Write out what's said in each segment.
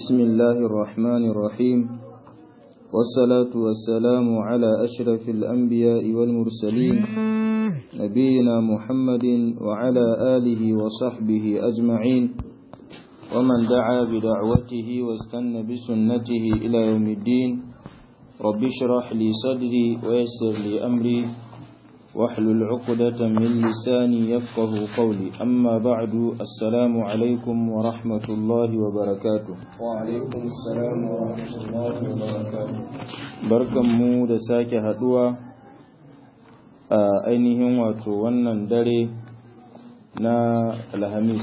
بسم الله الرحمن الرحيم والصلاة والسلام على أشرف الأنبياء والمرسلين نبينا محمد وعلى آله وصحبه أجمعين ومن دعا بدعوته واستنى بسنته إلى يوم الدين رب اشرح لي صدري ويسر لي أمري واحلل عقدة من لساني يفقه قولي أما بعد السلام عليكم ورحمة الله وبركاته وعليكم السلام ورحمة الله وبركاته barkan mu da sake haduwa a ainihin wato wannan dare na alhamis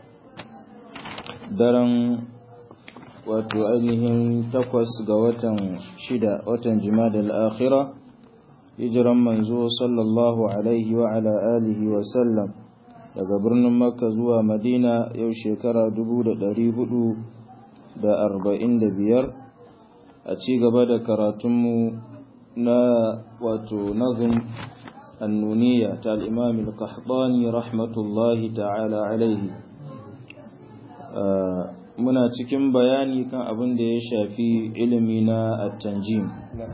daren wato ainihin takwas ga watan shida watan jima'a al-akhirah hijiran manzo sallallahu alaihi wa ala alihi wa sallam daga birnin makka zuwa madina yau shekara biyar a ci gaba da karatunmu na wato nazum annuniya ta al'imam al-qahtani rahmatullahi ta'ala alaihi muna cikin bayani kan abin da ya shafi ilimi na at-tanjim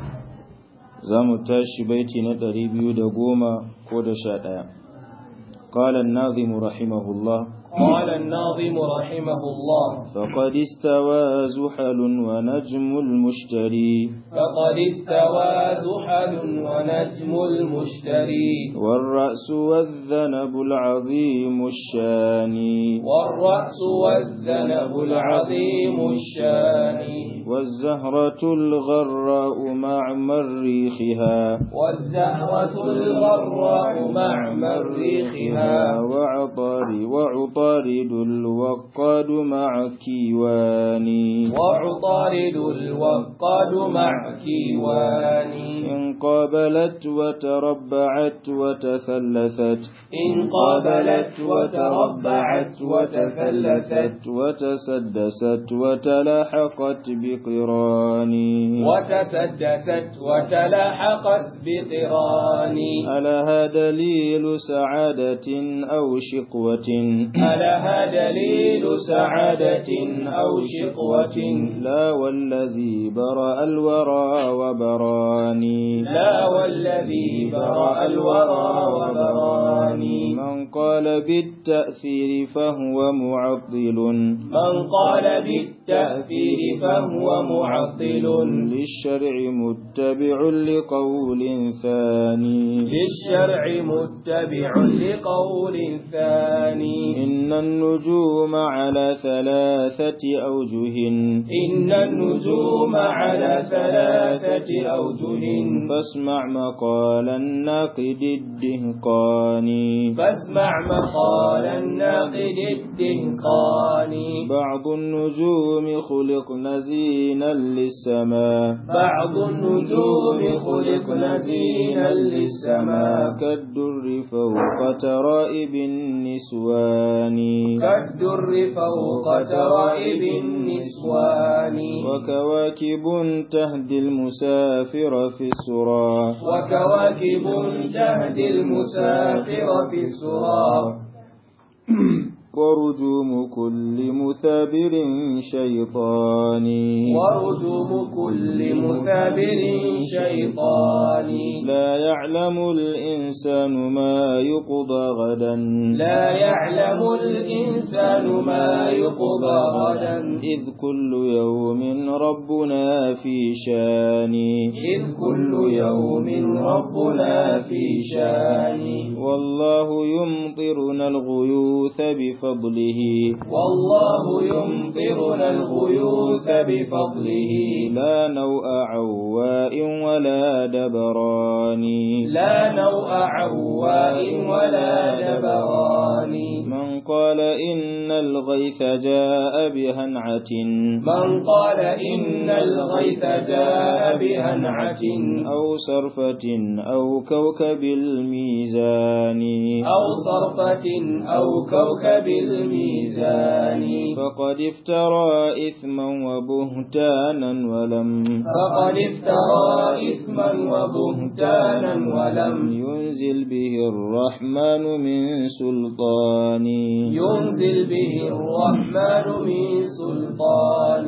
za mu tashi baiti na ɗari biyu da goma ko da sha ɗaya. Ƙalan nazimu rahimahullah. قال الناظم رحمه الله فقد استوى زحل ونجم المشتري فقد استوى زحل ونجم المشتري والرأس والذنب العظيم الشاني والرأس والذنب العظيم الشاني والزهرة الغراء مع مريخها والزهرة الغراء مع مريخها وعطاري وعطارد الوقاد مع كيواني وعطارد الوقاد مع كيواني إن قابلت وتربعت وتثلثت إن قابلت وتربعت وتثلثت وتسدست وتلاحقت بقراني وتسدست وتلاحقت بقراني ألها دليل سعادة أو شقوة ألها دليل سعادة أو شقوة لا والذي برأ الورى وبراني لا والذي برأ الورى وبراني من قال بالتأثير فهو معطل من قال بالتأثير فهو معطل للشرع متبع لقول ثاني للشرع متبع لقول ثاني إن النجوم على ثلاثة أوجه إن النجوم على ثلاثة أوجه فاسمع مقال الناقد الدهقاني فاسمع مقال الناقد الدهقاني بعض النجوم خلقن زينا للسماء بعض النجوم خلقن زينا للسماء كالدر فوق ترائب النسوان كالدر فوق ترائب النسوان وكواكب تهدي المسافر في السرى وكواكب تهدي المسافر في السرى ورجوم كل مثابر شيطاني ورجوم كل مثابر شيطاني لا يعلم الإنسان ما يقضى غدا لا يعلم الإنسان ما يقضى غدا إذ كل يوم ربنا في شان إذ كل يوم ربنا في شان والله يمطرنا الغيوث بفضله والله يمطرنا الغيوث بفضله لا نوء عواء ولا دبران لا نوء عواء ولا دبران من قال إن الغيث جاء بهنعة من قال إن الغيث جاء بهنعة أو صرفة أو كوكب الميزان أو صرفة أو كوكب الميزان فقد افترى إثما وبهتانا ولم فقد افترى إثما وبهتانا ولم ينزل به الرحمن من سلطان ينزل به الرحمن من سلطان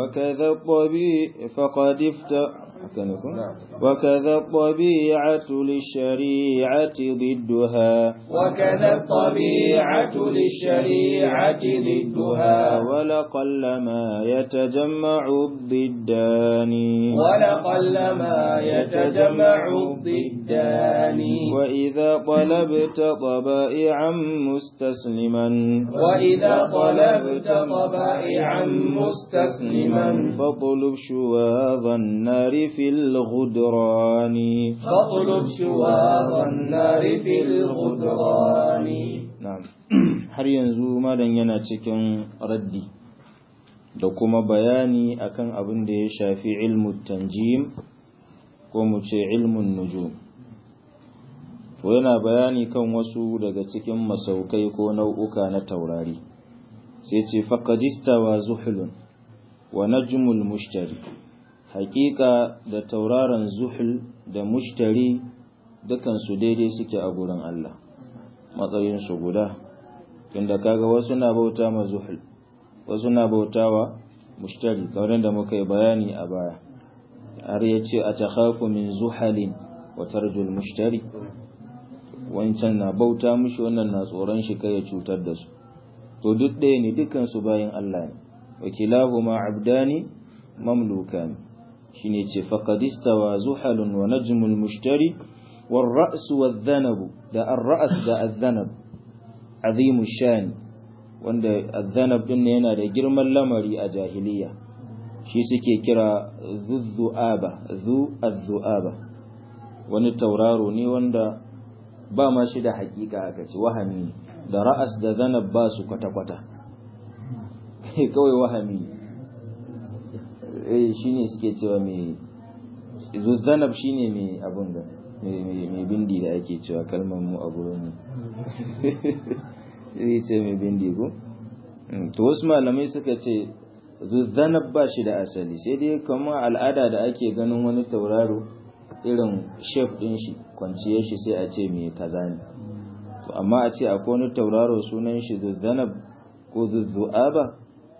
وكذا الطبيع فقد افتى وكذا الطبيعة للشريعة ضدها وكذا الطبيعة للشريعة ضدها ولقل ما يتجمع الضدان ولقل ما يتجمع الضدان وإذا طلبت طبائعا مستسلما وإذا طلبت طبائعا مستسلما فاطلب شواظ النار في الغدران فاطلب شواظ النار في الغدران نعم har yanzu malam yana cikin raddi da kuma bayani akan abin da ya shafi ilmu tanjim ko mu ce ilmun nujum to yana bayani kan wasu daga cikin masaukai ko nau'uka na taurari sai ce faqadista wa zuhulun wa najmul mushtari haƙiƙa da tauraron zuhul da mushtari dukansu daidai suke a gurin Allah matsayinsu guda inda kaga wasu na bauta ma zuhul wasu na bautawa mushtari kamar da muka yi bayani a baya har ya ce a takhafu min zuhalin wa tarjul mushtari wancan na bauta mushi wannan na tsoron shi kai ya cutar da su to duk ɗaya ne dukansu bayan Allah ne wa kilahuma abdani mamlukani shine ce faqadistawa zuhalun wa najmul mushtari war ra's wadh-dhanab da ar-ra's da adh-dhanab azimu shan wanda adh-dhanab din yana da girman lamari a jahiliya shi suke kira zuzzuaba zu az-zuaba wani tauraro ne wanda ba ma shi da hakika aka ce wahami da ra'as da dhanab ba su kwata-kwata kawai wahami eh shine suke cewa mai zuzzanab shine mai abun da mai bindi da ake cewa kalmar mu a gurin mu zai ce mai bindi ko to wasu malamai suka ce zuzzanab ba shi da asali sai dai kamar al'ada da ake ganin wani tauraro irin shef din shi kwanciyar shi sai a ce mai kaza ne to amma a ce akwai wani tauraro sunan shi zuzzanab ko zuzzu'aba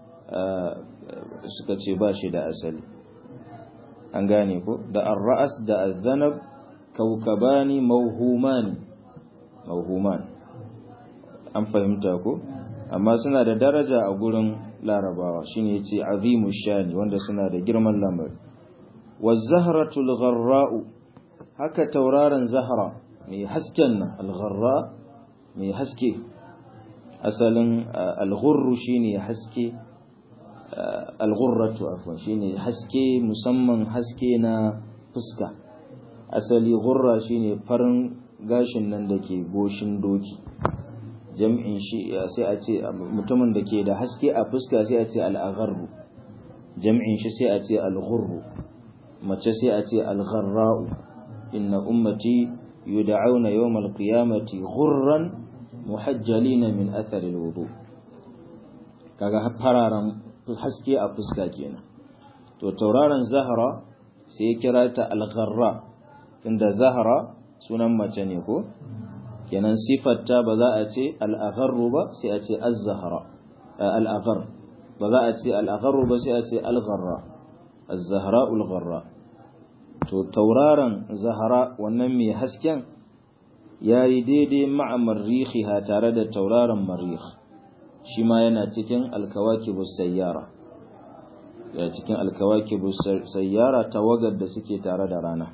suka ce ba shi da asali an gane ko da ar-ra'as da az-zanab kaukabani mawhumani mawhuman an fahimta ko amma suna da daraja a gurin larabawa shine yace azimu shani wanda suna da girman lamari waz-zahratul gharra'u haka tauraron zahra mai hasken nan al-gharra mai haske asalin al-ghurru shine haske al-ghurratu afwan shine haske musamman haske na fuska asali ghurra shine farin gashin nan da ke goshin doki jam'in shi sai a ce mutumin da ke da haske a fuska sai a ce al-agharru jam'in shi sai a ce al-ghurru mace sai a ce al-gharra'u inna ummati yud'auna yawm al-qiyamati ghurran muhajjalina min athari al-wudu kaga fararen haske a fuska kenan to tauraron zahra sai ya kira ta al-gharra inda zahra sunan mace ne ko kenan sifarta ba za a ce al-agharru ba sai a ce az-zahra al-aghar ba za a ce al-agharru ba sai a ce al-gharra az-zahra al-gharra to tauraron zahra wannan mai hasken yayi daidai ma'a marrihiha tare da tauraron marrih shi ma yana cikin alkawakibus sayyara ya cikin alkawakibus sayyara tawagar da suke tare da rana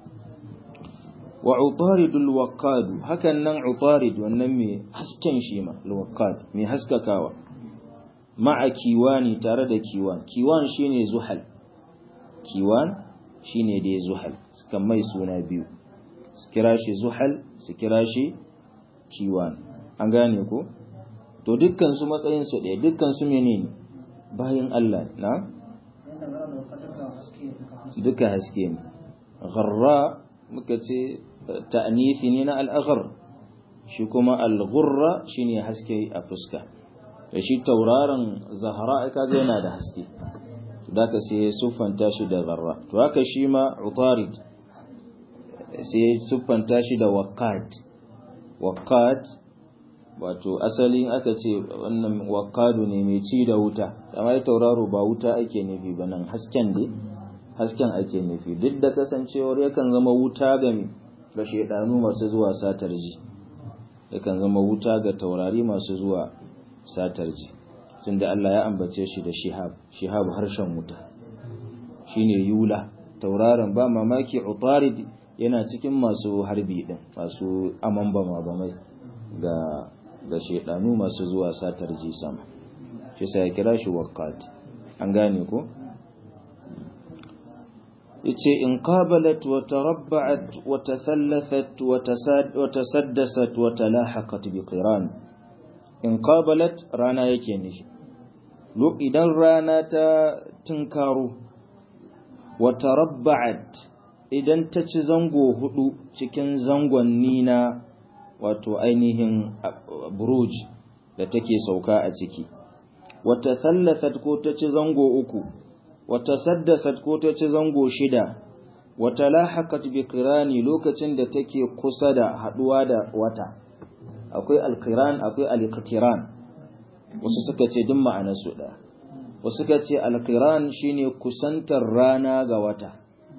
wa utaridul waqad hakan nan utarid wannan mai hasken shi ma alwaqad mai haskakawa ma'a kiwani tare da kiwan kiwan shine zuhal kiwan shine dai zuhal suka mai suna biyu su kira shi zuhal su kira shi kiwan an gane ko to dukkan su matsayin su ɗaya dukkan su menene bayan Allah na duka haske ne gharra muka ce ta'nifi ne na al-aghar shi kuma al-ghurra shine haske a fuska da shi tauraron zahra kaga yana da haske da ka sai siffanta shi da gharra to haka shi ma utarid sai siffanta shi da waqat waqat wato asalin aka ce wannan wakadu ne mai ci da wuta amma tauraro ba wuta ake nufi ba nan hasken dai hasken ake nufi duk da kasancewar yakan zama wuta ga ga shedanu masu zuwa satar ji yakan zama wuta ga taurari masu zuwa satar ji tunda Allah ya ambace shi da shihab shihab harshen wuta shine yula tauraron ba mamaki utarid yana cikin masu harbi din masu amambama ba mai ga ga shedanu masu zuwa satar ji sama shi sai ya kira shi waqat an gane ko yace in qabalat wa tarabba'at wa tathallathat wa tasaddasat wa talahaqat bi qiran in qabalat rana yake nishi idan rana ta tunkaro wa tarabba'at idan ta ci zango hudu cikin zangonni na wato ainihin buruj da take sauka a ciki wa tathallathat ko ta ci zango uku wata saddasat ko ta ci zango shida wata lahaqat bi qirani lokacin da take kusa da haduwa da wata akwai alqiran akwai aliqtiran wasu suka ce duk ma'anar su da wasu suka ce alqiran shine kusantar rana ga wata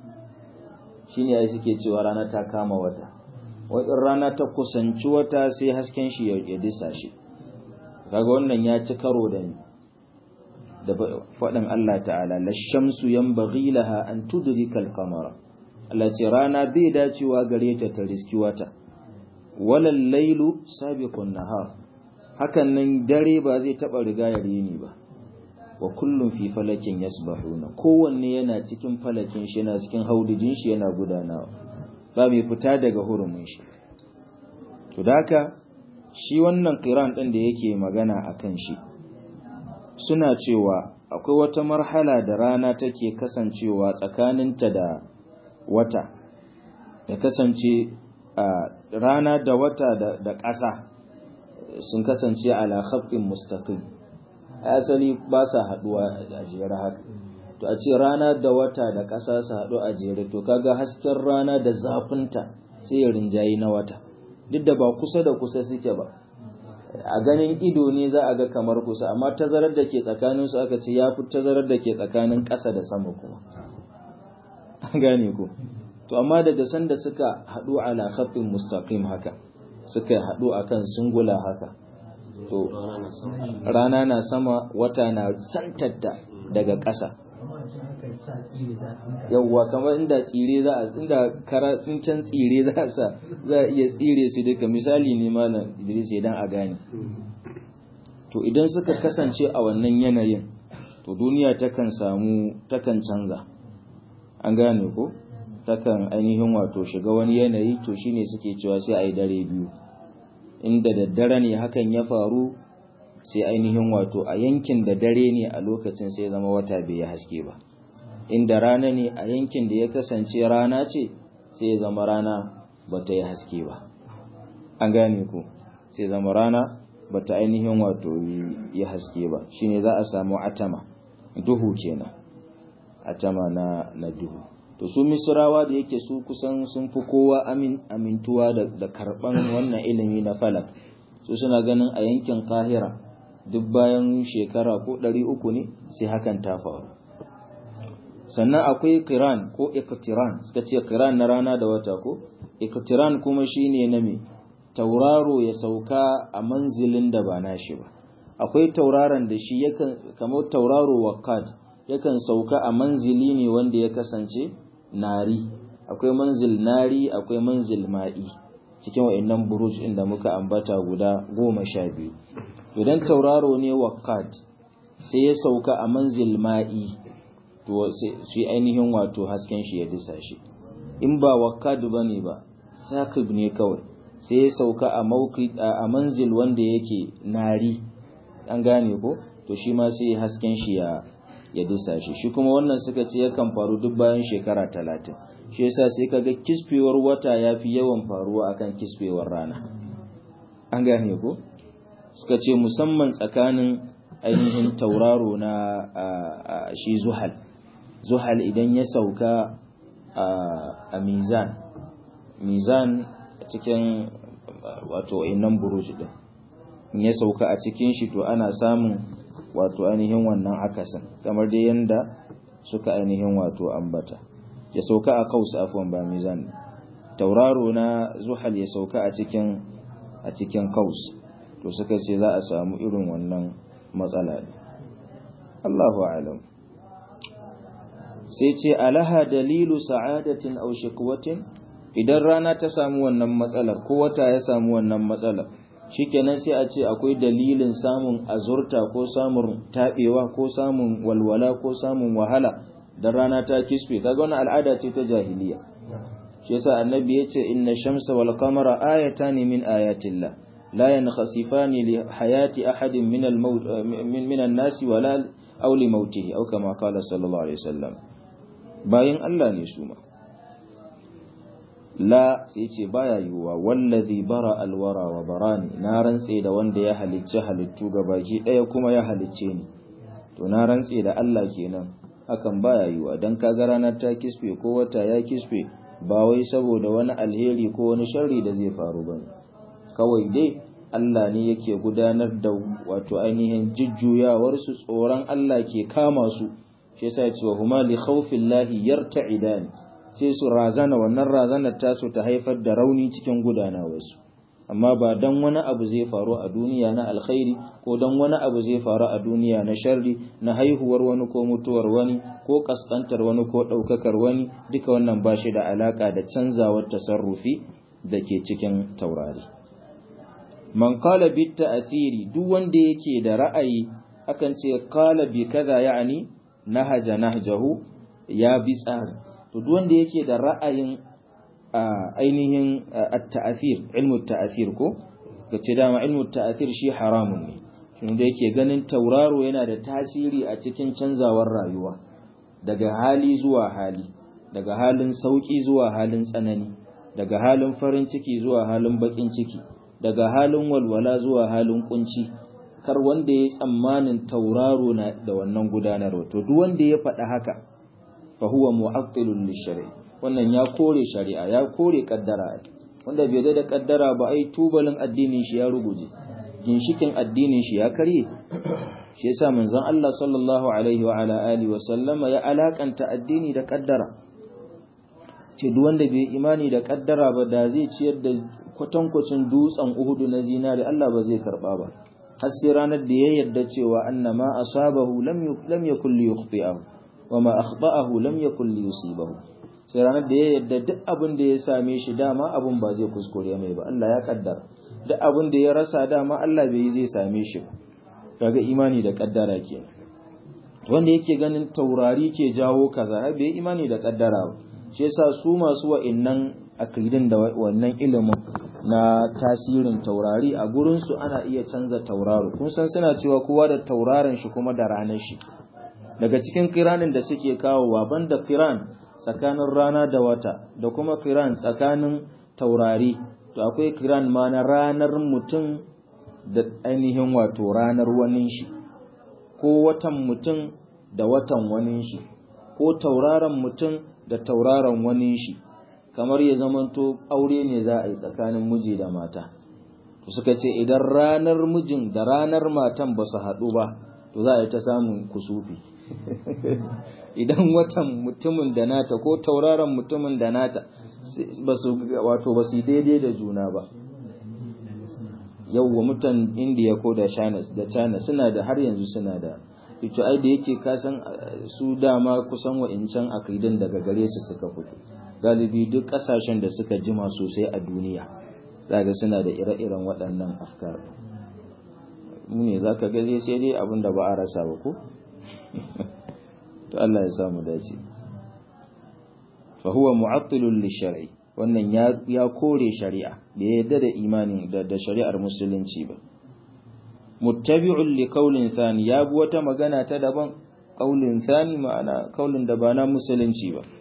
shine ai suke cewa rana ta kama wata wadin rana ta kusanci wata sai hasken shi ya disa shi kaga wannan ya ci karo da ni da faɗin Allah ta'ala lashamsu yanbaghi laha an tudrika al-qamara Allah ce rana bai dacewa gare ta ta riski wata walal lailu sabiqun nahar hakan nan dare ba zai taba riga ya rini ba wa kullum fi falakin yasbahuna kowanne yana cikin falakin shi yana cikin haudijin shi yana gudanawa ba mai fita daga hurumin shi to daka shi wannan qiran din da yake magana akan shi suna cewa akwai wata marhala da rana take kasancewa tsakaninta da wata ya kasance a rana da wata da ƙasa sun kasance ala khaffin mustaqim asali ba sa haduwa a jere haka to a ce rana da wata da ƙasa su haɗu a jere to kaga hasken rana da zafinta sai ya rinjayi na wata duk da ba kusa da kusa suke ba a ganin ido ne za a ga kamar kusa amma tazarar da ke tsakanin su aka ce ya fi tazarar da ke tsakanin ƙasa da sama kuma an gane ku to amma daga sanda suka haɗu ala khaffin mustaqim haka suka haɗu akan sungula haka to rana na sama wata na santatta daga ƙasa yawwa kamar inda tsire za a inda kara tsinken tsire za a sa za a iya tsire su duka misali ne malam Idris idan a gane to idan suka kasance a wannan yanayin to duniya takan samu takan canza an gane ko takan ainihin wato shiga wani yanayi to shine suke cewa sai a yi dare biyu inda daddare ne hakan ya faru sai ainihin wato a yankin da dare ne a lokacin sai zama wata bai haske ba inda rana ne a yankin da ya kasance rana ce sai zama rana bata yi haske ba an gane ku sai zama rana bata ainihin wato yi haske ba shine za a samu atama duhu kenan atama na na duhu to su misrawa da yake su kusan sun fi kowa amin amintuwa da, da karban wannan ilimi na falak su suna ganin a yankin kahira duk bayan shekara ko ɗari uku ne sai hakan ta faru sannan akwai kiran ko iktiran suka ce kiran na rana da wata ko iktiran kuma shine na me tauraro ya sauka a manzilin da ba nashi ba akwai tauraron da shi yakan kamar tauraro wakad yakan sauka a manzili ne wanda ya kasance nari akwai manzil nari akwai manzil ma'i cikin wa'annan buruj inda muka ambata guda goma sha biyu idan tauraro ne wakad sai ya sauka a manzil ma'i to shi ainihin wato hasken shi ya disa shi in ba wakad bane ba sakib ne kawai sai ya sauka a mauki a manzil wanda yake nari an gane ko to shi ma sai hasken shi ya ya disa shi shi kuma wannan suka ce yakan faru duk bayan shekara talatin shi yasa sai kaga kisfewar wata ya fi yawan faruwa akan kisfewar rana an gane ko suka ce musamman tsakanin ainihin tauraro na shi zuhal zuhal idan ya sauka a mizan mizan cikin wato innan buruj din in ya sauka a cikin shi to ana samun wato ainihin wannan akasin kamar dai yanda suka ainihin wato ambata ya sauka a kaus afwan ba mizan tauraro na zuhal ya sauka a cikin a cikin kaus to suka ce za a samu irin wannan matsala ne Allahu a'lam sai ce alaha dalilu sa'adatin aw shikwatin idan rana ta samu wannan matsalar ko wata ya samu wannan matsalar shikenan sai a ce akwai dalilin samun azurta ko samun taɓewa ko samun walwala ko samun wahala dan rana ta kisfe kaga wannan al'ada ce ta jahiliya shi yasa annabi yace inna shamsa wal qamara ayatan min ayatillah la yankhasifani li hayati ahadin min al maut min min an-nas wala aw li mautihi aw kama qala sallallahu alaihi wasallam bayin Allah ne su ma la sai ce baya yiwuwa wallazi bara alwara wa barani na rantse da wanda ya halicci halittu baki ɗaya kuma ya halicce ni to na rantse da Allah kenan hakan baya yiwuwa dan kaga ranar ta kisfe ko wata ya kisfe ba wai saboda wani alheri ko wani sharri da zai faru bane kawai dai Allah ne yake gudanar da wato ainihin jujjuyawar su tsoron Allah ke kama su shi yasa ya ce wa huma li khawfillahi yarta'idani sai su razana wannan razanar tasu ta haifar da rauni cikin gudanawarsu amma ba dan wani abu zai faru a duniya na alkhairi ko dan wani abu zai faru a duniya na sharri na haihuwar wani ko mutuwar wani ko kaskantar wani ko ɗaukakar wani duka wannan ba shi da alaka da canzawar tasarrufi da ke cikin taurari man qala bit ta'thiri duk wanda yake da ra'ayi akan ce qala bi kaza ya'ni nahaja nahjahu ya bi tsari to duk wanda yake da ra'ayin ainihin at-ta'athir ilmu at-ta'athir ko kace dama ilmu at-ta'athir shi haramun ne shin da yake ganin tauraro yana da tasiri a cikin canzawar rayuwa daga hali zuwa hali daga halin sauki zuwa halin tsanani daga halin farin ciki zuwa halin bakin ciki daga halin walwala zuwa halin kunci kar wanda ya tsammanin tauraro na da wannan gudanarwa to duk wanda ya faɗa haka fa huwa mu'attilun lishari wannan ya kore shari'a ya kore kaddara wanda bai da kaddara ba ai tubalin addinin shi ya ruguje ginshikin addinin shi ya karye shi yasa manzon Allah sallallahu alaihi wa ala alihi wa sallama ya alakanta addini da kaddara ce duk wanda bai imani da kaddara ba da zai ciyar da kwatankwacin dutsen Uhudu na zinari Allah ba zai karba ba har sai ranar da ya yarda cewa annama asabahu lam lam yakul yukhti'ahu wama akhta'ahu lam yakul yusibahu sai ranar da ya yarda duk abin da ya same shi dama abin ba zai kuskure mai ba Allah ya kaddara duk abin da ya rasa dama Allah bai zai same shi ba kaga imani da kaddara kenan wanda yake ganin taurari ke jawo kaza bai imani da kaddara ba shi yasa su masu wa'annan akidin da wannan ilimin na tasirin taurari a gurin su ana iya canza tauraro kun san suna cewa kowa da tauraron shi kuma da ranar shi daga cikin kiranin da suke kawowa banda kiran tsakanin rana da wata da kuma kiran tsakanin taurari to akwai kiran ma na ranar mutum da ainihin wato ranar wani shi ko watan mutum da watan wani shi ko tauraron mutum da tauraron wani shi kamar ya zamanto aure ne za a yi tsakanin miji da mata to suka ce idan ranar mijin da ranar matan ba su haɗu ba to za a yi ta samun kusufi idan watan mutumin da nata ko tauraron mutumin da nata wato ba su daidai da juna ba yauwa mutan indiya ko da china da china suna da har yanzu suna da ito ai da yake kasan su dama kusan wa'incan akidan daga gare su suka fito galibi duk kasashen da suka jima sosai a duniya zaga suna da ire-iren waɗannan afkar mu ne za ka gaje sai dai abin da ba a rasa ba ko to Allah ya samu dace fa huwa mu'attilun lishar'i wannan ya ya kore shari'a da ya yarda da imani da da shari'ar musulunci ba muttabi'un li qawlin thani ya bi wata magana ta daban qawlin thani ma'ana qawlin da ba na musulunci ba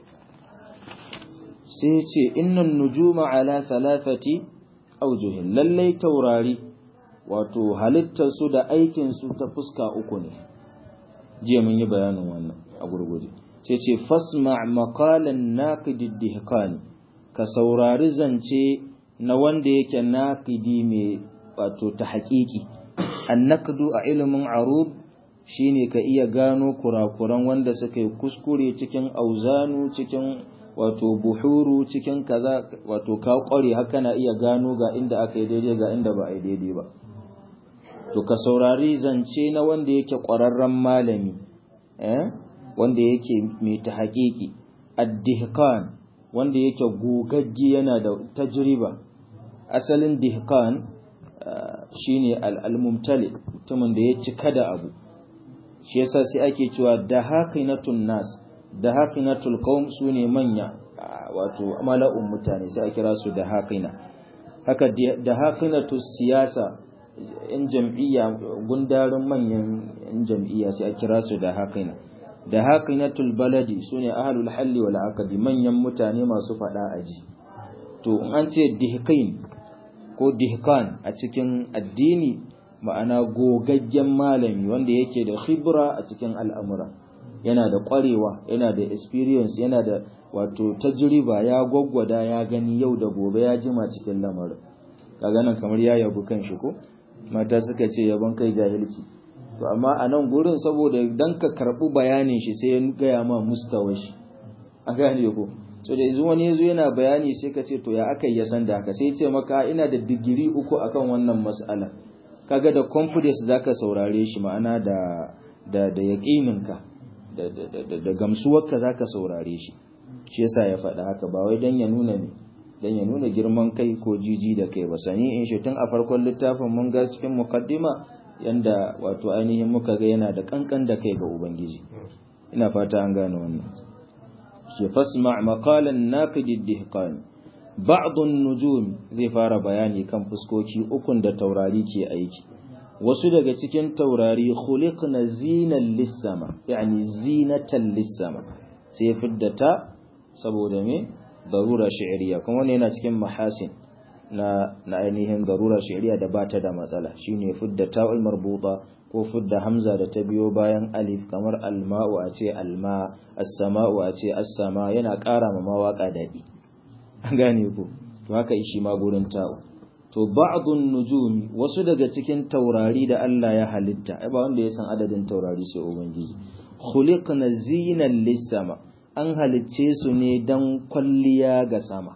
sai ce innan nujuma ala thalathati awjuhin lallai taurari wato halittar su da aikin su ta fuska uku ne jiya mun yi bayanin wannan a gurguje sai ce fasma maqalan naqid dihqani ka saurari zance na wanda yake naqidi mai wato ta haƙiƙi annaqdu a ilimin arud shine ka iya gano kurakuran wanda suka yi kuskure cikin auzanu cikin wato buhuru cikin kaza wato ka kware haka na iya gano ga inda aka yi daidai ga inda ba a yi daidai ba to ka saurari zance na wanda yake ƙwararren malami eh wanda yake mai ta haƙiƙi ad-dihqan wanda yake gogagge yana da tajriba asalin dihqan shine al-mumtali mutumin da ya cika da abu shi yasa sai ake cewa dahaqinatun nas dahaqinatul qaum sune manya wato mala'un mutane sai a kira su dahaqina haka dahaqinatus siyasa in jam'iyya gundarin manyan in jam'iyya sai a kira su da haƙina da haƙinatul baladi su ne ahalul halli wal aqdi manyan mutane masu faɗa aji to in an ce dihqin ko dihkan a cikin addini ma'ana gogaggen malami wanda yake da khibra a cikin al'amura yana da ƙwarewa yana da experience yana da wato tajriba ya gwaggwada ya gani yau da gobe ya jima cikin lamarin kaga nan kamar ya yabu kan shi ko mata suka ce yabon kai jahilci to amma a nan gurin saboda dan ka karɓi bayanin shi sai ya gaya ma mustawa shi a gane ko so da yanzu wani yazo yana bayani sai ka ce to ya aka ya san da haka sai ce maka ina da digiri uku akan wannan mas'ala kaga da confidence zaka saurare shi ma'ana da da da yaqininka da da da gamsuwarka zaka saurare shi shi yasa ya faɗa haka ba wai dan ya nuna ne dan ya nuna girman kai ko jiji da kai ba sani in shi tun a farkon littafin mun ga cikin muqaddima yanda wato ainihin muka ga yana da kankan da kai ga ubangiji ina fata an gane wannan shi fasma maqalan naqid ad-dihqan ba'd an-nujum zai fara bayani kan fuskoki ukun da taurari ke aiki wasu daga cikin taurari khuliqna zinan lis-sama yani zinatan lis-sama sai fiddata saboda me darura shi'riya kuma wannan yana cikin mahasin na na ainihin darura shi'riya da bata da matsala shine fidda ta'ul marbuta ko fidda hamza da ta biyo bayan alif kamar alma'u a ce alma as-sama'u a ce as-sama yana ƙara ma mawaka dadi an gane ku to haka shi ma gurin ta'u to ba'dun nujum wasu daga cikin taurari da Allah ya halitta ai ba wanda ya san adadin taurari sai ubangiji khuliqna zinan lis-sama an halicce su ne dan kwalliya ga sama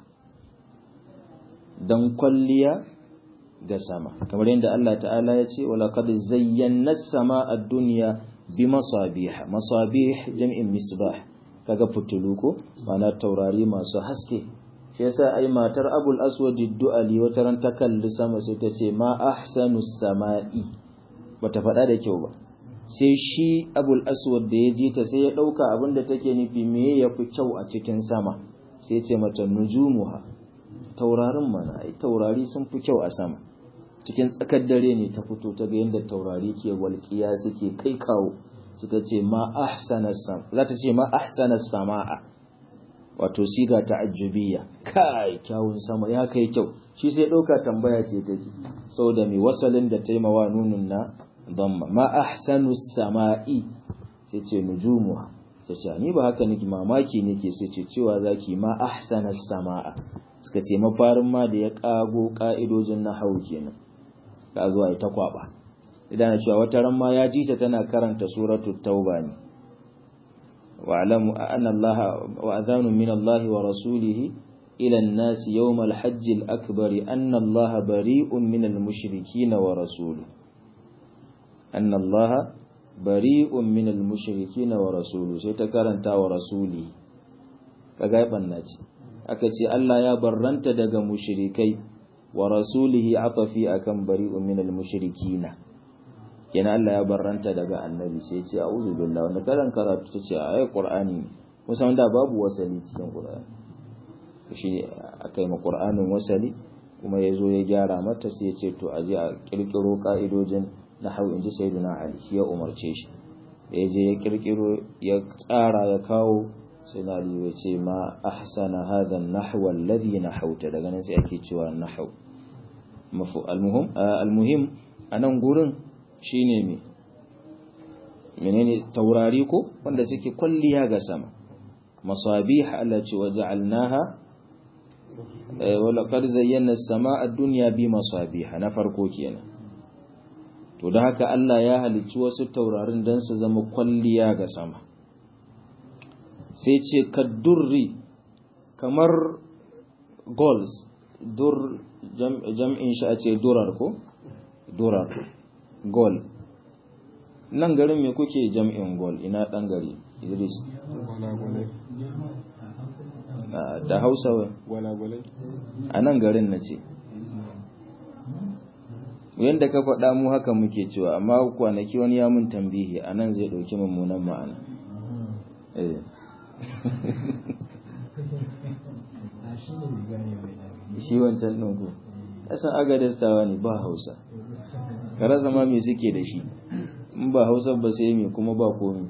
dan kwalliya ga sama kamar yadda Allah ta'ala ya ce wala qad zayyana as-samaa ad-dunya bi masabih masabih jam'in misbah kaga fitulu ko mana taurari masu haske shi yasa ai matar Abul Aswad ad-Du'ali wata ran ta kalli sama sai ta ce ma ahsanu as-samaa'i bata faɗa da kyau ba sai shi Abul Aswad da ya ji ta sai ya dauka abinda take nufi me yafi kyau a cikin sama sai ce mata nujumuha taurarin mana ai taurari sun fi kyau a sama cikin tsakar dare ne ta fito ta ga yadda taurari ke walƙiya suke kai kawo suka ce ma ahsana sam za ta ce ma ahsana sama'a wato siga ta'ajjubiyya kai kyawun sama ya kai kyau shi sai ɗauka tambaya ce take saboda mai wasalin da taimawa nunun na dhamma ma ahsanu sama'i sai ce nujumuha ta ce ni ba haka nake mamaki nake sai ce cewa zaki ma ahsana sama'a suka ce mafarin ma da ya kago ka'idojin na hau kenan ka zuwa ita kwaba idan na cewa wata ran ma ya ji ta tana karanta suratu tauba ne wa alamu anna Allah wa adhanu min Allah wa rasulih ila an-nas yawm al-hajj al-akbar anna Allah bari'un min al-mushrikeen wa rasuluhu anna Allah bari'un min al-mushrikeen wa rasuluhu sai ta karanta wa rasuli kaga banna ce aka ce Allah ya barranta daga mushrikai wa rasulihi atafi akan bari'un minal mushrikina kenan Allah ya barranta daga annabi sai ce a'udhu billahi wanda karan karatu ta ce ayi qur'ani musamman da babu wasali cikin qur'ani shi akai ma qur'anin wasali kuma yazo ya gyara mata sai ya ce to aje a kirkiro ka'idojin nahwu inji sayyidina ali shi ya umarce shi da yaje ya kirkiro ya tsara ya kawo sai na ya ce ma ahsana hadha an-nahwa alladhi nahawta daga nan sai ake cewa nahwu mafu almuhim almuhim anan gurin shine me menene taurari ko wanda suke kulliya ga sama masabih Allah ce waja'alnaha wa laqad zayyana as-samaa ad-dunya bi masabih na farko kenan to da haka Allah ya halicci wasu taurarin don su zama kwalliya ga sama sai ce kaddurri kamar goals dur jam'in shi a ce durar ko durar gol nan garin me kuke jam'in gol ina dan gari idris da hausa a nan garin na ce yadda ka faɗa mu haka muke cewa amma kwanaki wani ya mun tambihi a nan zai ɗauki mummunan ma'ana shi wancan ɗin ku ƙasan agadastawa ne ba hausa ka rasa ma me suke da shi in ba hausa ba sai me kuma ba komi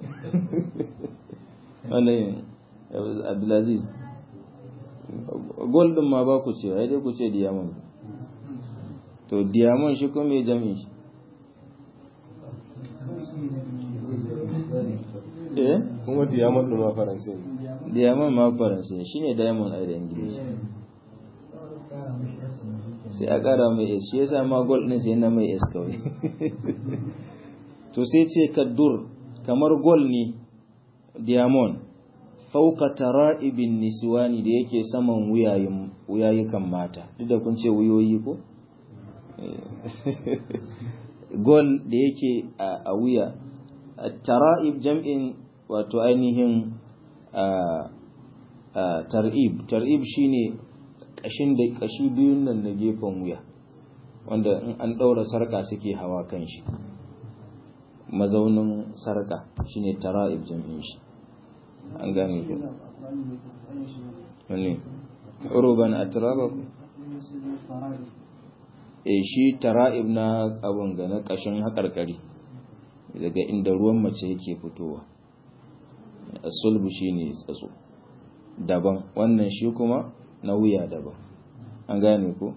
wannan abdulaziz gol ɗin ma ba ku ce ai dai ku ce diamond to diamond shi kuma mai jami'in shi eh kuma diamond ɗin ma faransa diamond ma faransa shine diamond a da ingilishi sai a ƙara mai s shi yasa ma gold ɗin sai na mai s kawai to sai ce kaddur kamar gold ne diamond fauka tara'ibin niswani da yake saman wuyayikan mata duk da kun ce wuyoyi ko gold da yake a wuya tara'ib jam'in wato ainihin tar'ib tar'ib shine kashin da kashi biyun nan na gefen wuya wanda in an ɗaura sarka suke hawa kan shi mazaunin sarka shine tara'ib jam'in shi an gane ku wani uruban atraba ku e shi tara'ib na abun ga na kashin haƙarƙari daga inda ruwan mace yake fitowa sulbu shine tsatso daban wannan shi kuma na wuya daban an gane ko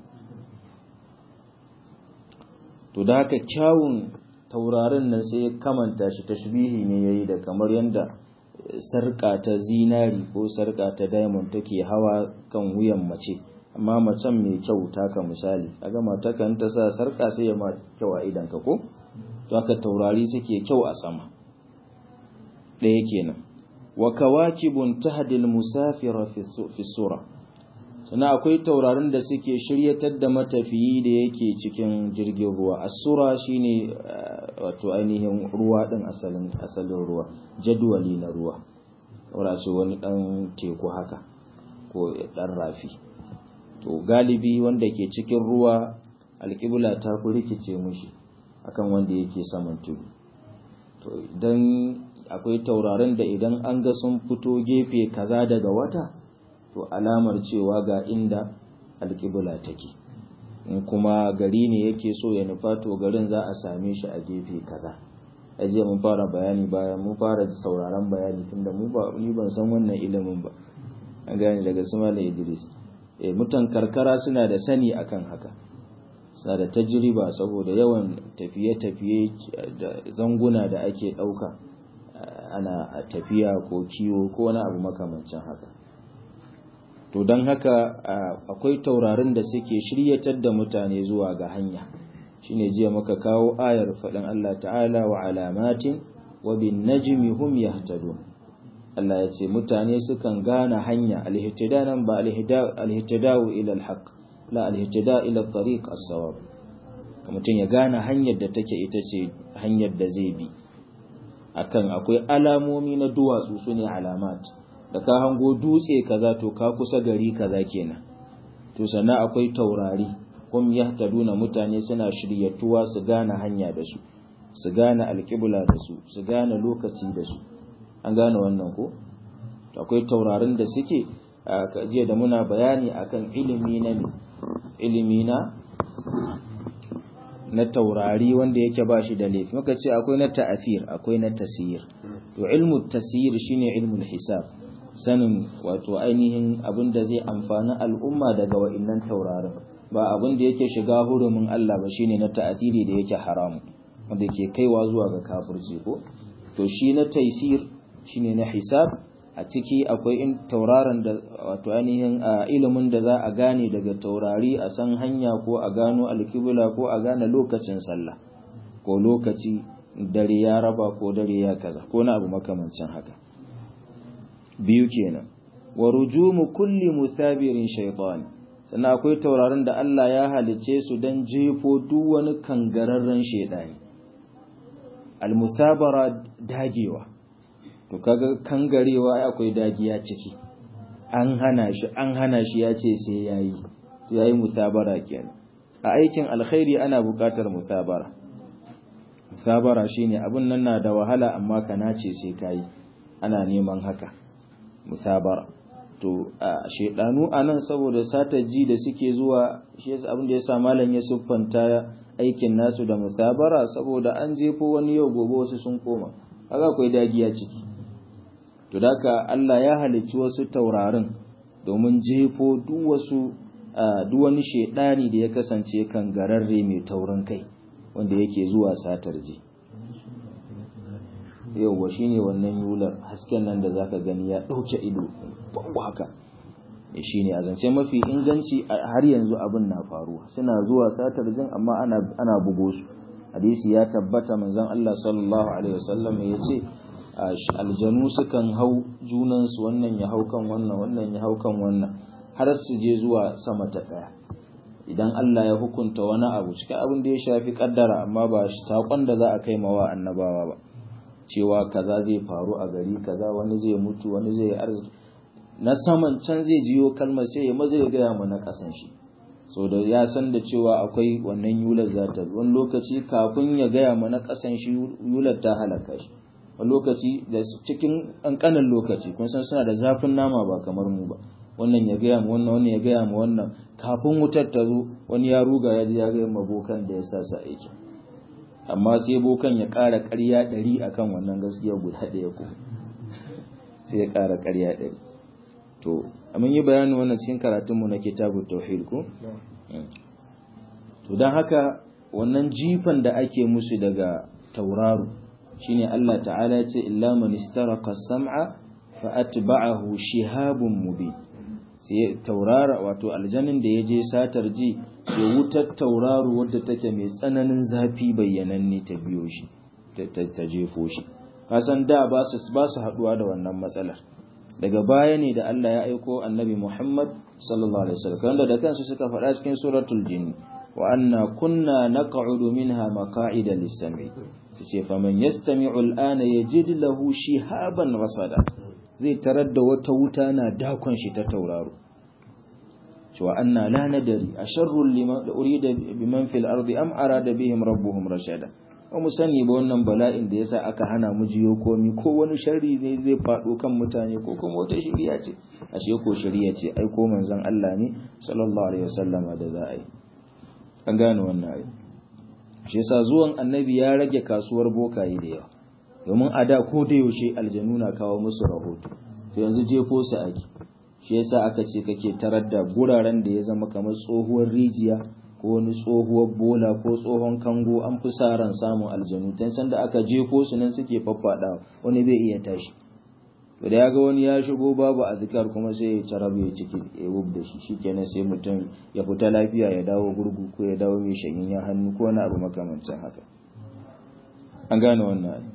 to da haka kyawun taurarin nan sai ya kamanta shi tashbihi ne yayi da kamar yanda sarka ta zinari ko sarka ta diamond take hawa kan wuyan mace amma macen mai kyau taka misali kaga mata kan ta sa sarka sai ya ma kyau a idan ka ko to haka taurari suke kyau a sama ɗaya kenan wa kawakibun tahdil musafira fi sura sannan akwai taurarin da suke shiryatar da matafiyi da yake cikin jirgin ruwa asura shine wato ainihin ruwa din asalin asalin ruwa jadwali na ruwa ce wani dan teku haka ko dan rafi to galibi wanda ke cikin ruwa alƙibla ta ku rikice mushi akan wanda yake saman tudu to idan akwai taurarin da idan an ga sun fito gefe kaza daga wata to alamar cewa ga inda alƙibla take in kuma gari ne yake so ya nufa to garin za a same shi a gefe kaza ajiya mun fara bayani bayan mun fara sauraron bayani tunda mu ba ni ban san wannan ilimin ba an gane daga Sumala Idris eh mutan karkara suna da sani akan haka suna da tajriba saboda yawan tafiye-tafiye da zanguna da ake ɗauka ana tafiya ko kiwo ko wani abu makamancin haka to don haka akwai taurarin da suke shiryatar da mutane zuwa ga hanya shine jiya muka kawo ayar faɗin Allah ta'ala wa alamatin wa bin najmi hum yahtadun Allah ya ce mutane sukan gane hanya alhittida nan ba alhittida'u ila alhaq la alhittida ila tariq as-sawab mutum ya gane hanyar da take ita ce hanyar da zai bi akan akwai alamomi na duwatsu sune alamat da ka hango dutse kaza to ka kusa gari kaza kenan to sannan akwai taurari kum yahtaduna mutane suna shiryatuwa su gane hanya da su su gane alƙibla da su su gane lokaci da su an gane wannan ko akwai taurarin da suke jiya da muna bayani akan ilimi na ilimi na na taurari wanda yake ba shi da laifi muka ce akwai na ta'afir akwai na tasir to ilmu tasir shine ilmul hisab sanin wato ainihin abin da zai amfani al'umma daga wa'innan taurarin ba abin da yake shiga hurumin Allah ba shine na ta'athiri da yake haramu wanda ke kaiwa zuwa ga kafirci ko to shi na taisir shine na hisab a ciki akwai in tauraron da wato ainihin ilimin da za a gane daga taurari a san hanya ko a gano alkibla ko a gane lokacin sallah ko lokaci dare ya raba ko dare ya kaza ko na abu makamancin haka biyu kenan wa rujumu kulli muthabirin shaytan sannan akwai taurarin da Allah ya halice su don jefo duk wani kangararren shaidani almusabara dagewa to kaga kangarewa akwai dagiya ciki an hana shi an hana shi ya ce sai yayi yayi musabara kenan a aikin alkhairi ana buƙatar musabara musabara shine abun nan na da wahala amma ka nace sai kai ana neman haka musabara to a shedanu anan saboda satar ji da suke zuwa shi yasa abin da yasa malam ya siffanta aikin nasu da musabara saboda an jefo wani yau gobe wasu sun koma kaga akwai dagiya ciki to daka Allah ya halicci wasu taurarin domin jefo duk wasu duk wani shedani da ya kasance kan gararre mai taurin kai wanda yake zuwa satar ji yauwa shine wannan yular hasken nan da zaka gani ya dauke ido babu haka shine a zance mafi inganci har yanzu abin na faruwa suna zuwa satar jin amma ana ana bugo su hadisi ya tabbata manzon Allah sallallahu alaihi wasallam yace aljanu sukan hau junan su wannan ya hau kan wannan wannan ya hau kan wannan har su je zuwa sama ta daya idan Allah ya hukunta wani abu cikin abin da ya shafi kaddara amma ba sakon da za a kai mawa annabawa ba cewa kaza zai faru a gari kaza wani zai mutu wani zai arziki na saman can zai jiyo kalmar sai ya maza ya gaya mana kasan shi so da ya san da cewa akwai wannan yular za ta wani lokaci kafin ya gaya mana kasan shi yular ta halaka shi wani lokaci da cikin ƙanƙanin lokaci kun san suna da zafin nama ba kamar mu ba wannan ya gaya mu wannan wannan ya gaya mu wannan kafin wutar ta zo wani ya ruga ya ji ya gaya ma bokan da ya sa sa aiki amma sai bokan ya ƙara ƙarya ɗari akan wannan gaskiya guda ɗaya ko sai ya ƙara ƙarya ɗari to mun yi bayanin wannan cikin karatunmu na kitabun tauhid ko to don haka wannan jifan da ake musu daga tauraro shine Allah ta'ala ya ce illa man istaraqa sam'a fa atba'ahu shihabun mubin sai taurara wato aljanin da ya je satar ji ya wutar tauraro wadda take mai tsananin zafi bayyananne ta biyo shi ta jefo shi kasan da ba su ba su haduwa da wannan matsalar daga baya ne da Allah ya aiko annabi Muhammad sallallahu alaihi wasallam wanda da kansu suka faɗa cikin suratul jin wa anna kunna naq'udu minha maq'ida lis-sam'i ce faman yastami'u al-ana yajid lahu shihaban rasada zai tarar da wata wuta na dakon shi ta tauraro cewa anna la nadari asharru liman urida biman fil ardi am arada bihim rabbuhum rashada ba mu sani ba wannan bala'in da yasa aka hana mu jiyo komi ko wani sharri ne zai faɗo kan mutane ko kuma wata shari'a ce ashe ko shari'a ce ai ko manzon Allah ne sallallahu alaihi wasallama da za a yi an gane wannan ai shi yasa zuwan annabi ya rage kasuwar bokaye da yawa domin a da ko da yaushe aljanu na kawo musu rahoto to yanzu jefo su ake shi yasa aka ce kake tarar da guraren da ya zama kamar tsohuwar rijiya ko wani tsohuwar bola ko tsohon kango an fi sa ran samun aljanu tan sanda aka jefo su nan suke faffada wani bai iya tashi to da ya ga wani ya shigo babu azkar kuma sai ya carabu ya ciki ya wub da shi shikenan sai mutum ya fita lafiya ya dawo gurgu ko ya dawo mai shagin ya hannu ko wani abu makamancin haka an gane wannan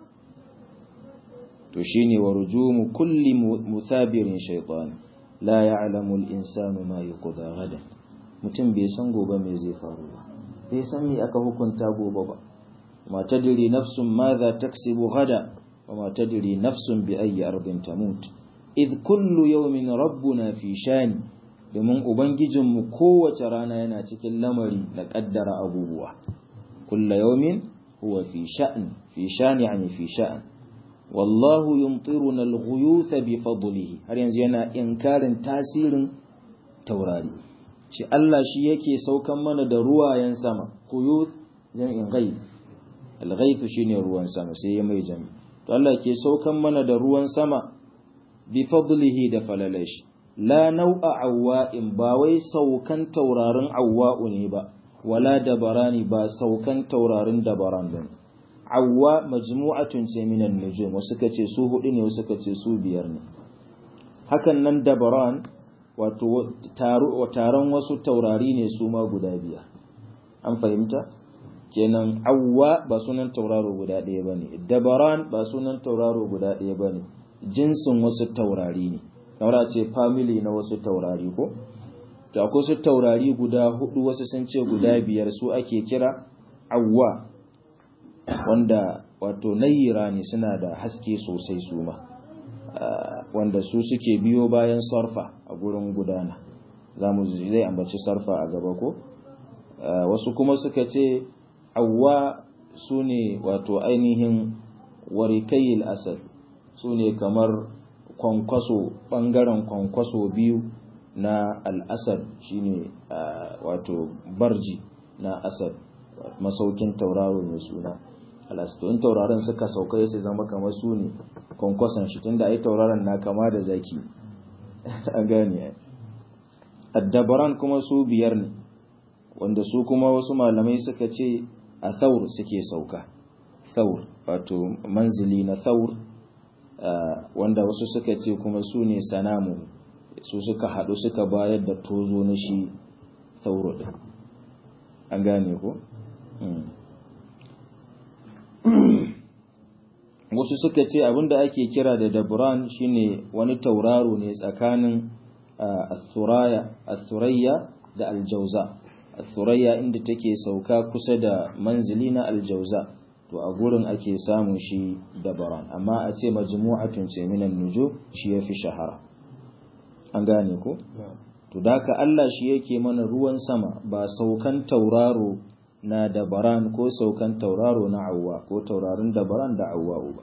to shine wa rujumu kulli musabirin shaytan la ya'lamu al-insanu ma yuqda gadan mutum bai san gobe me zai faru ba bai san me aka hukunta gobe ba ma tadri nafsun madha taksibu gada wa ma tadri nafsun bi ayyi ardin tamut id kullu yawmin rabbuna fi shani domin ubangijinmu kowace rana yana cikin lamari da kaddara abubuwa kulla yawmin huwa fi sha'n fi shani yani fi sha'an wallahu yumtiruna al-ghuyuth bi fadlihi har yanzu yana inkarin tasirin taurari shi Allah shi yake saukan mana da ruwayen sama ghuyuth jam'in ghayth al-ghayth shine ruwan sama sai ya mai jami to Allah ke saukan mana da ruwan sama bi fadlihi da falalashi la nau'a awwa'in ba wai saukan taurarin awwa'u ne ba wala dabarani ba saukan taurarin dabaran bane awwa majmu'atun ce minan nujum wasu kace su hudu ne wasu kace su biyar ne hakan nan dabaran wato taron wasu taurari ne su ma guda biyar an fahimta kenan awwa ba sunan tauraro guda ɗaya ba ne dabaran ba sunan tauraro guda ɗaya ba ne jinsin wasu taurari ne kamar ce family na wasu taurari ko to akwai su taurari guda hudu wasu sun ce guda biyar su ake kira awwa wanda wato nayira ne suna da haske sosai su ma wanda su suke biyo bayan sarfa a gurin gudana za mu zai ambaci sarfa a gaba ko wasu kuma suka ce awwa su ne wato ainihin warikayil asad su ne kamar kwankwaso ɓangaren kwankwaso biyu na al'asad shine wato barji na asad masaukin tauraro mai suna alasto in tauraron suka sauka su zama kamar su ne kwankwason shi tunda ai tauraron na kama da zaki a gane addabaran kuma su biyar ne wanda su kuma wasu malamai suka ce a thaur suke sauka thaur wato manzili na thaur wanda wasu suka ce kuma su ne sanamu su suka haɗu suka bayar da tozo na shi thauro ɗin an gane ko? wasu suka ce abinda ake kira da dabran shine wani tauraro ne tsakanin asurayya da aljauza asurayya inda take sauka kusa da manzili na aljauza to a gurin ake samun shi dabaran amma a ce majmu'atun ce minan nuju shi yafi shahara an gane ko to daka Allah shi yake mana ruwan sama ba saukan tauraro na dabaran ko saukan tauraro na awwa ko taurarin dabaran da awwa ba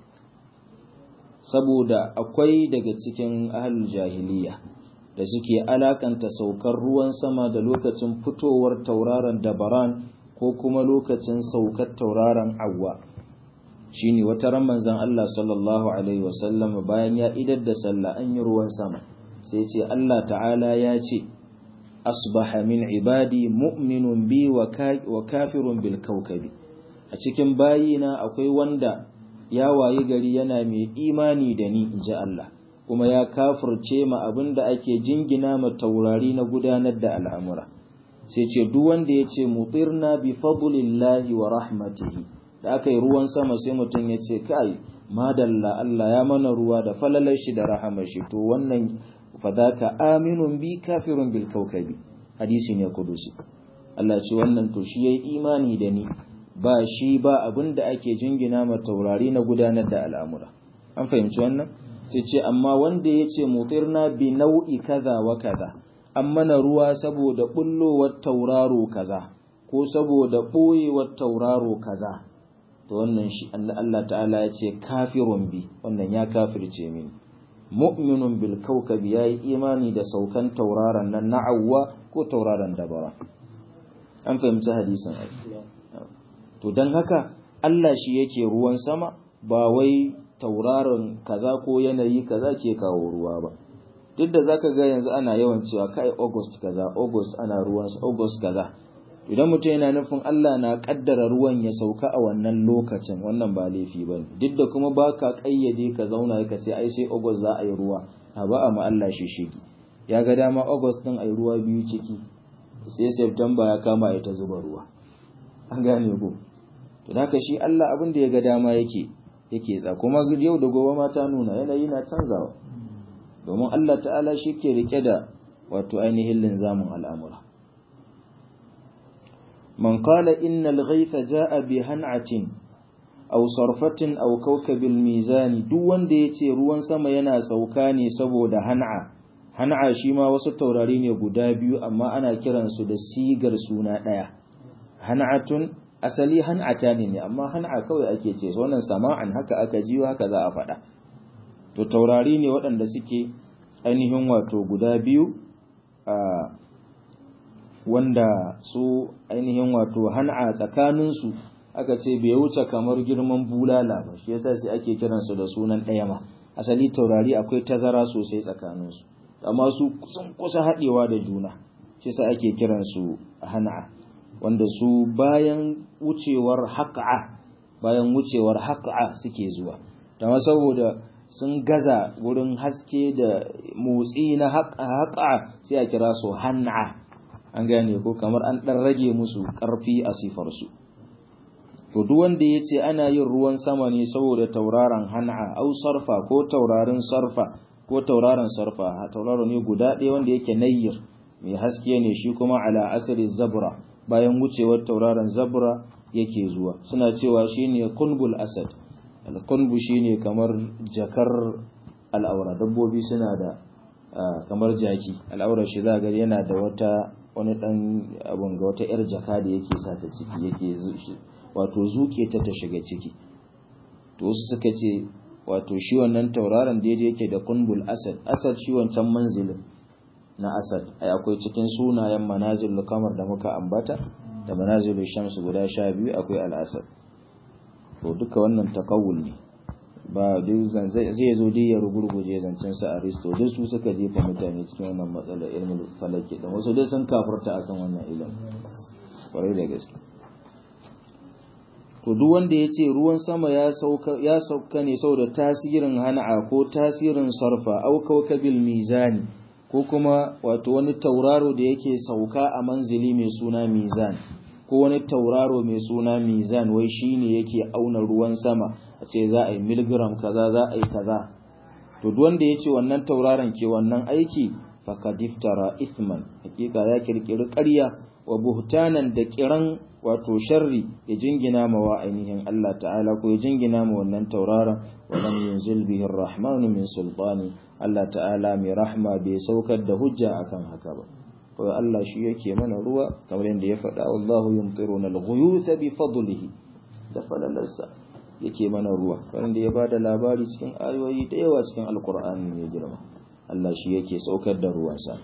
saboda akwai daga cikin ahlul jahiliya da suke alakanta saukar ruwan sama da lokacin fitowar tauraron dabaran ko kuma lokacin saukar tauraron awwa shine wata ran manzon Allah sallallahu alaihi wasallam bayan ya idar da sallah an yi ruwan sama sai ce Allah ta'ala ya ce asbaha min ibadi mu'minun bi wa kafirun bil kawkabi a cikin bayina akwai wanda ya wayi gari yana mai imani da ni inji Allah kuma ya kafirce ma abinda ake jingina ma taurari na gudanar da al'amura sai ce duk wanda ya ce mutirna bi fadlillahi wa rahmatihi da aka yi ruwan sama sai mutum ya ce kai madalla Allah ya mana ruwa da falalar shi da rahamar shi to wannan fadaka aminun bi kafirun bil kaukabi hadisi ne kudusi Allah ce wannan to shi yayi imani da ni ba shi ba abinda ake jingina ma taurari na gudanar da al'amura an fahimci wannan sai ce amma wanda ya ce mutirna bi nau'i kaza wa kaza an mana ruwa saboda bullowar tauraro kaza ko saboda ɓoyewar tauraro kaza to wannan shi Allah ta'ala ya ce kafirun bi wannan ya kafirce mini mu'minun bil kawkabi yayi imani da saukan tauraron nan na awwa ko tauraron dabara an fahimci hadisin to dan haka Allah shi yake ruwan sama ba wai tauraron kaza ko yanayi kaza ke kawo ruwa ba duk da zaka ga yanzu ana yawan cewa kai August kaza August ana ruwan August kaza idan mutum yana nufin Allah na kaddara ruwan ya sauka a wannan lokacin wannan ba laifi ba duk da kuma ba ka kayyade ka zauna ka ce ai sai August za a yi ruwa a ba a ma Allah shi shigi ya ga dama August din ai ruwa biyu ciki sai September ya kama ya ta zuba ruwa an gane ko to haka shi Allah abin da ya ga dama yake yake tsa kuma yau da gobe ma ta nuna yanayi na canzawa domin Allah ta'ala shi ke rike da wato ainihin linzamin al'amura من قال إن الغيث جاء بهنعة أو صرفة أو كوكب الميزان duk wanda yace ruwan sama yana sauka ne saboda han'a han'a shi ma wasu taurari ne guda biyu amma ana kiran su da sigar suna daya han'atun asali han'ata ne amma han'a kawai ake ce wannan sama'an haka aka ji haka za a faɗa to taurari ne waɗanda suke ainihin wato guda biyu a wanda su ainihin wato han'a tsakaninsu aka ce bai wuce kamar girman bulala ba shi yasa sai ake kiransu da sunan ɗaya ma asali taurari akwai tazara sosai tsakaninsu amma su sun kusa haɗewa da juna shi yasa ake kiransu han'a wanda su bayan wucewar haƙa bayan wucewar haƙa suke zuwa dama saboda sun gaza wurin haske da motsi na haƙa sai a kira su han'a an gane ko kamar an ɗan rage musu ƙarfi a sifarsu to duk wanda ya ce ana yin ruwan sama ne saboda tauraron han'a au sarfa ko taurarin sarfa ko tauraron sarfa tauraro ne guda ɗaya wanda yake nayyir mai haske ne shi kuma ala asali zabra bayan wucewar tauraron zabra yake zuwa suna cewa shine kunbul asad al-kunbu shine kamar jakar al'aura dabbobi suna da kamar jaki al'aurar shi za ga yana da wata wani dan abun ga wata yar jaka da yake sa ta ciki yake wato zuke ta ta shiga ciki to wasu suka ce wato shi wannan tauraron daidai yake da kunbul asad asad shi wancan manzilin na asad ai akwai cikin sunayen manazilul kamar da muka ambata da manazilul shamsu guda sha biyu akwai al-asad to duka wannan takawul ne ba zai zo dai ya rugurguje zancen sa aristo duk su suka jefa mutane cikin wannan matsalar ilmin falaki dan wasu dai sun kafurta akan wannan ilimin kwarai da gaske to duk wanda ya ce ruwan sama ya sauka ya sauka ne saboda tasirin hana'a ko tasirin sarfa au kawkabil mizani ko kuma wato wani tauraro da yake sauka a manzili mai suna mizan ko wani tauraro mai suna mizan wai shine yake auna ruwan sama a ce za a yi miligram kaza za a yi kaza to duk wanda ya ce wannan tauraron ke wannan aiki faqad iftara ithman hakika ya kirkiri ƙarya wa buhtanan da kiran wato sharri ya jingina ma wa ainihin Allah ta'ala ko ya jingina ma wannan tauraron wa lam yunzil bihi ar-rahmanu min sultani Allah ta'ala mai rahma bai saukar da hujja akan haka ba ko Allah shi yake mana ruwa kamar yadda ya faɗa wallahu yumtiruna al-ghuyuth bi fadlihi da falalarsa yake mana ruwa kamar da ya bada labari cikin ayoyi da yawa cikin alqur'ani mai girma Allah shi yake saukar da ruwansa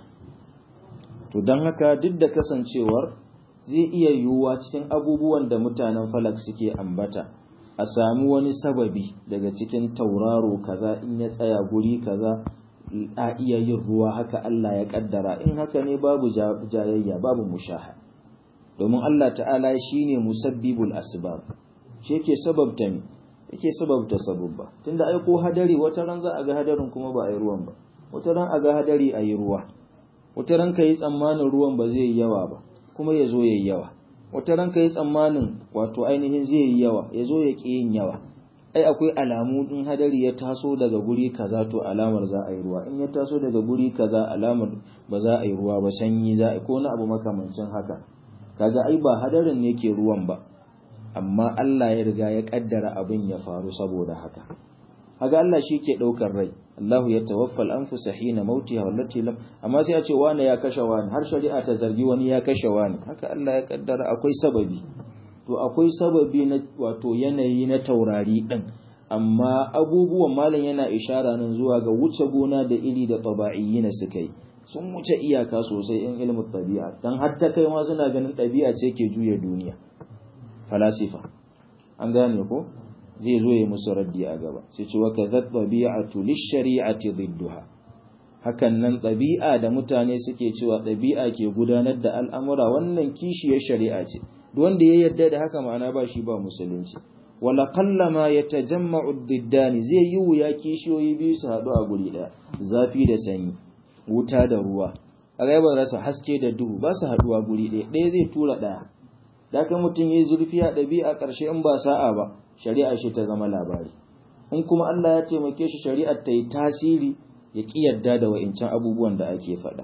to dan haka duk da kasancewar zai iya yiwuwa cikin abubuwan da mutanen falak suke ambata a sami wani sababi daga cikin tauraro kaza in ya tsaya guri kaza a iya yin ruwa haka Allah ya kaddara in haka ne babu jayayya babu mushaha domin Allah ta'ala shine musabbibul asbab shi yake sababta ne yake sababta sababba tunda ai ko hadari wata ran za a ga hadarin kuma ba a yi ruwan ba wata ran a ga hadari a yi ruwa wata ran ka yi tsammanin ruwan ba zai yi yawa ba kuma ya zo ya yi yawa wata ran ka yi tsammanin wato ainihin zai yi yawa ya zo ya ƙi yin yawa ai akwai alamu in hadari ya taso daga guri kaza to alamar za a yi ruwa in ya taso daga guri kaza alamar ba za a yi ruwa ba sanyi za a yi ko na abu makamancin haka kaga ai ba hadarin ne ke ruwan ba amma Allah ya riga ya kaddara abin ya faru saboda haka haga Allah shi ke ɗaukar rai Allahu ya tawaffal anfusa hina mautiha wallati lam amma sai a ce wani ya kashe wani har shari'a ta zargi wani ya kashe wani haka Allah ya kaddara akwai sababi to akwai sababi na wato yanayi na taurari din amma abubuwan malam yana ishara nan zuwa ga wuce gona da iri da taba'iyyina suka yi sun wuce iyaka sosai in ilmin tabi'a dan har ta kai ma suna ganin ɗabi'a ce ke juya duniya falasifa an gane ko zai zo ya musu raddi a gaba sai ce waka zat tabi'atu lish-shari'ati didduha hakan nan ɗabi'a da mutane suke cewa ɗabi'a ke gudanar da al'amura wannan kishiyar shari'a ce duk wanda ya yarda da haka ma'ana ba shi ba musulunci wala qallama yatajamma'u diddani zai yi wuya kishiyoyi biyu su haɗu a guri ɗaya zafi da sanyi wuta da ruwa a ba rasa haske da duhu ba su haɗuwa guri ɗaya ɗaya zai tura ɗaya da kan mutum ya yi zurfi a ɗabi'a ƙarshe in ba sa'a ba shari'a shi ta zama labari in kuma Allah ya taimake shi shari'ar ta yi tasiri ya ƙi yarda da wa'incan abubuwan da ake faɗa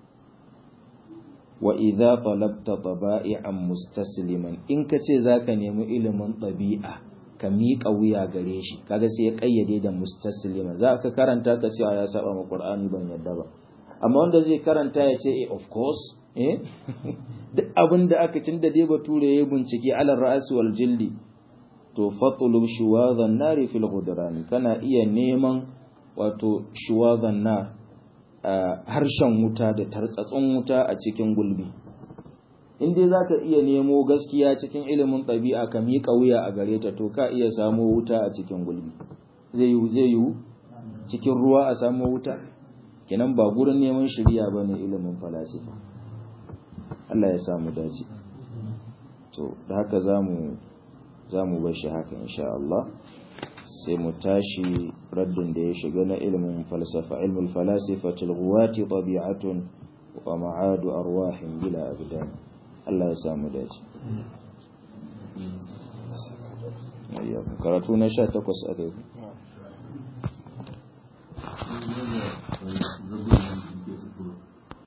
wa idza talabta taba'i'an mustasliman in ka ce zaka nemi ilimin ɗabi'a ka miƙa wuya gare shi kaga sai ya ƙayyade da mustasliman za ka karanta ka ce ya saba ma Qur'ani ban yarda ba amma wanda zai karanta ya ce eh of course eh duk abin da aka tunda dai bature ya bincike alal ra'si wal jildi to fatlub shuwazan nari fil ghudrani kana iya neman wato shuwazan nar harshen wuta da tartsatsun wuta a cikin gulbi in dai zaka iya nemo gaskiya cikin ilimin ɗabi'a ka miƙa wuya a gare ta to ka iya samo wuta a cikin gulbi zai yi zai yi cikin ruwa a samo wuta kenan ba gurin neman shiriya bane ilimin falasifa Allah ya samu dace to da haka zamu za mu bar shi haka insha Allah sai mu tashi raddin da ya shiga na ilmin falsafa ilmul falasifatul ghuwati tabi'atun wa ma'adu arwahin bila abdan Allah ya samu dace karatu na sha takwas a kai